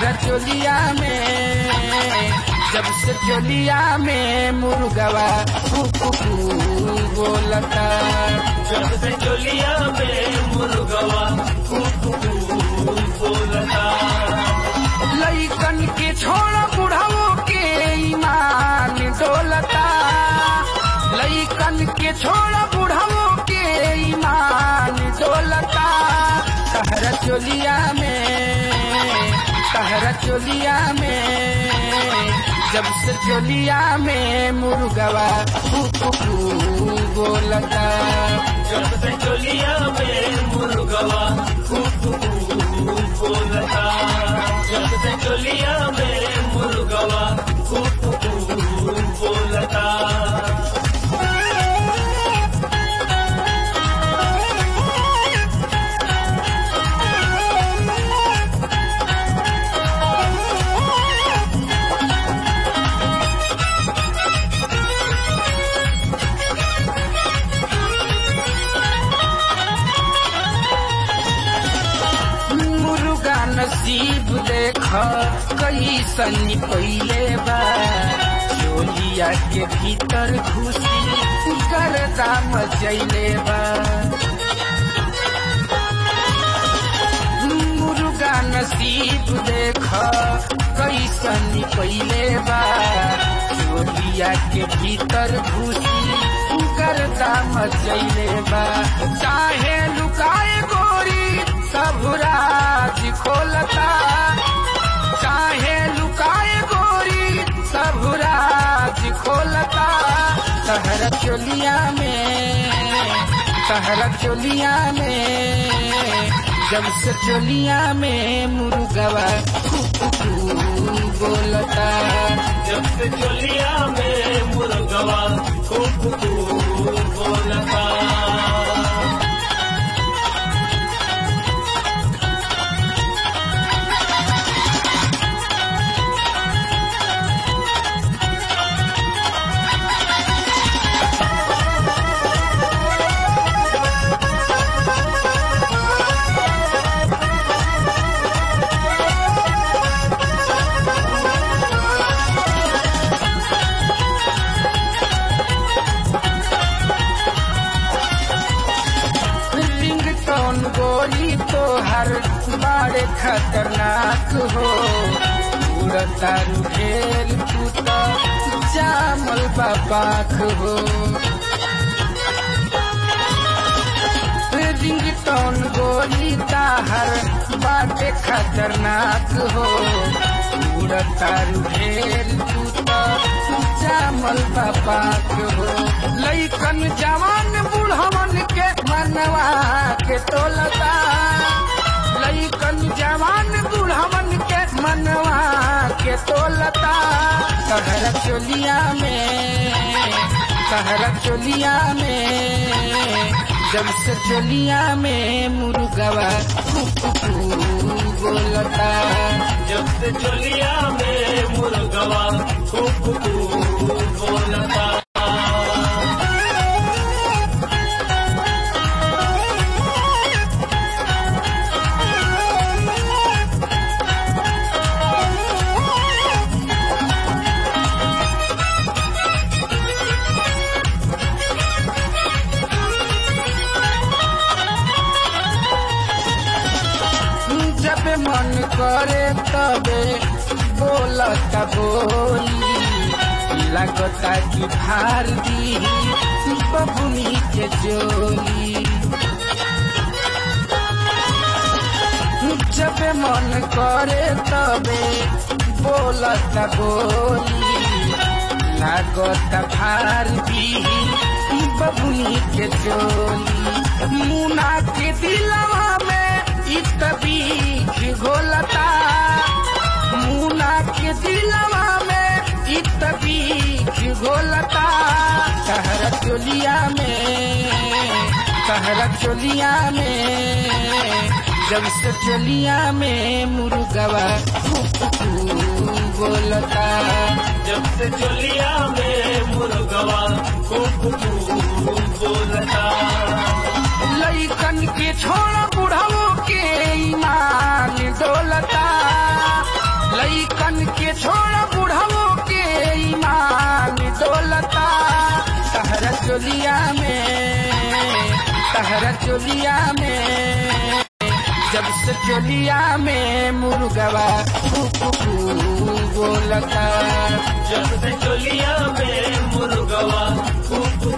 तहरा चोलिया में जब से चोलिया में मुर्गवा कुकू बोलता जब से चोलिया में मुर्गवा कुकू बोलता लइकन के छोड़ बुढ़ाओ के ईमान डोलता लइकन के छोड़ बुढ़ाओ के ईमान डोलता तहरा चोलिया में तहरा चोलिया में जब से चोलिया में मुर्गवा कुकू बोलता जब से चोलिया में मुर्गवा कुकू बोलता जब से चोलिया में मुर्गवा कुकू बोलता मुर्गा नसीब देख कैसन पहिले बा चोलिया के भीतर घुसी गर्दा मचैले बा मुर्गा नसीब देख कैसन पहिले बा चोलिया के भीतर घुसी गर्दा मचैले बा चाहे लुकाए गोरी सब राज खोलता चाहे लुकाए गोरी सब राज खोलता तहरा चोलिया में तहरा चोलिया में जब से चोलिया में मुर्गवा कुकू बोलता जब से चोलिया में मुर्गवा कुकू बोलता रिंगटोन गोली तो हर बड़े खतरनाक हो उड़ता ढेर टूटा जामल बापाख हो रिंगटोन गोली ताहर बाटे खतरनाक हो उड़ता ढेर टूटा जामल बापाख हो लइकन जवान बुढ़वन के मनवा के तोलता लइकन जवान बुढ़वन के मनवा के तोलता कहर चोलिया में कहर चोलिया में जब से चोलिया में मुर्गवा कुकू बोलता जब से चोलिया में मुर्गवा कुकू बोलता जब मन करे तबे बोलता बोली लगता कि भार दी बबुनी के जोली जब मन करे तबे बोलता बोली लागता भार दी बबुनी के जोली मुना के दिलवा में इत बीख घोलता मुना के दिलवा में इत बीख घोलता कहर चोलिया में कहर चोलिया में जब से चोलिया में मुर्गवा कुकू बोलता जब से चोलिया में मुर्गवा कुकू बोलता लइकन के छोड़ बुढ़ाओ के ईमान डोलता चोलिया में तहरा चोलिया में जब से चोलिया में मुर्गवा कुकू बोलता जब से चोलिया में मुर्गवा खूब